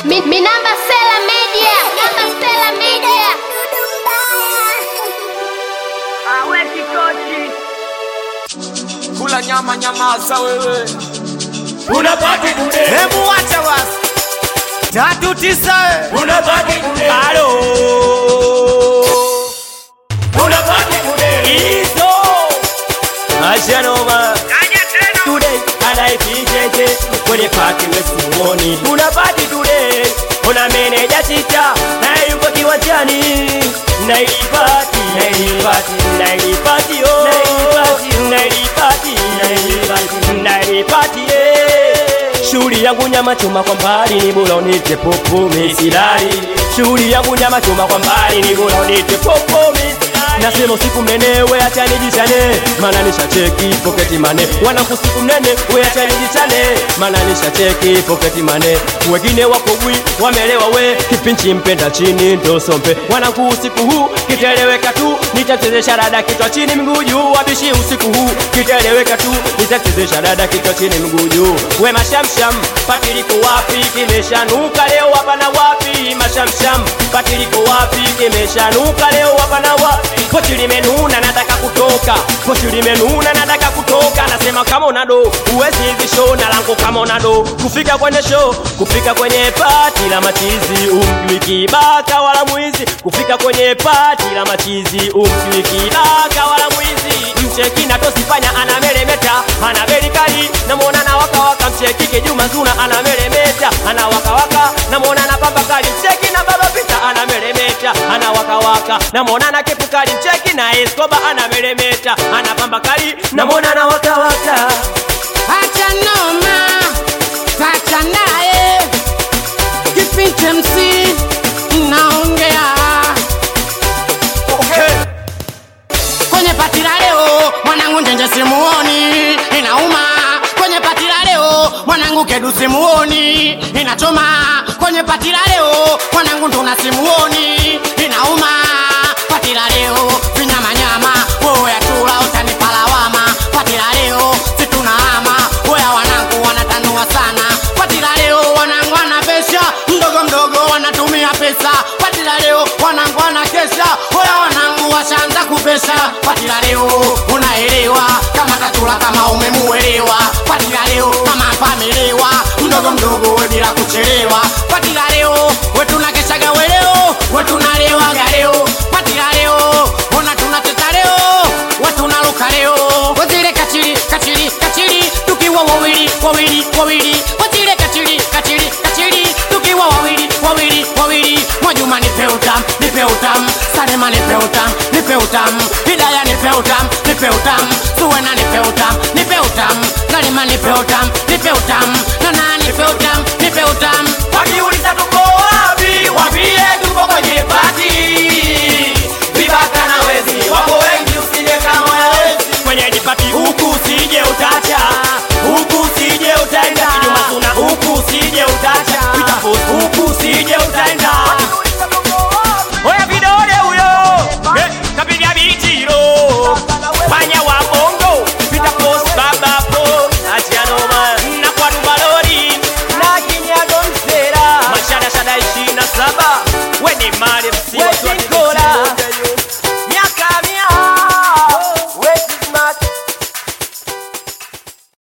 Mi, mi namba Stella Media. Namba Stella Media. Awe kikochi kula nyama nyamaza wewe unabaki kude hebu wacha basi tatu tisa unabaki kude alo unabaki kude hizo ashanoma Kaja tena today anaipijeje kwenye pati wesimuoni kuna pati today una meneja sita naye yuko kiwanjani nailipati nailipati nailipati oh nailipati nailipati nailipati nailipati eh shughuli yangu nyama choma kwa mbali ni bora unite popo misilali shughuli yangu nyama choma kwa mbali ni bora unite popo misilali nasema usiku mnene we acha nijichane maana nishacheki poketi mane wanangu usiku mnene we acha nijichane maana nishacheki poketi mane wengine wako bwi wamelewa we kipinchi mpenda chini ndo sompe wanangu usiku huu kiteleweka tu nitachezesha dada kichwa chini miguu juu wabishi usiku huu kiteleweka tu nitachezesha dada kichwa chini miguu juu we mashamsham patiliko wapi kimeshanuka leo hapana wapi mashamsham patiliko wapi kimeshanuka leo hapana wapi pochi limenuna nataka kutoka pochi limenuna nataka kutoka nasema kama unado uwezi hivi show na langu kama unado kufika kwenye show kufika kwenye pati la machizi umjui kibaka wala mwizi kufika kwenye pati la machizi umjui kibaka wala mwizi mcheki na tosifanya anameremeta ana beli kali namwona na wakawaka mcheki kijuma zuna anameremeta ana wakawaka namwona na pamba kali mcheki na baba pita anameremeta ana wakawaka namwona na kepu kali mcheki na eskoba anameremeta ana pamba kali namwona na wakawaka Acha noma, acha naye kipinte MC naongea okay. kwenye pati la leo, mwanangu njenje simuoni, inauma kwenye pati la leo, mwanangu kedu simuoni, inachoma kwenye pati la leo, mwanangu nduna simuoni, inauma pati la leo, vinyamanyama woya tula utanipa lawama, pati la leo situnahama, woya wanangu wanatanua sana, pati la leo wanangu wanapesha, mdogo mdogo wanatumia pesa, pati la leo wanangu wanakesha, woya wanangu washaanza kupesha, pati la leo unaelewa kama tatula kama umemuelewa, pati la leo kama pamelewa, mdogo mdogo we bila kuchelewa, pati la leo we tunakeshaga weleo, we tunalewaga leo, pati la leo ona tunacheza leo, we tunaruka leo, wazile kachili kachili kachili, tukiwa wawili wawili wawili, wazile kachili kachili kachili, tukiwa wawili wawili wawili, Mwajuma nipe utam nipe utam, Salema nipe utam nipe utam, Hidaya nipe utam nipe utam, Suwena nipe utam nipe utam, Salima nipe utam nipe utam, Nana nipe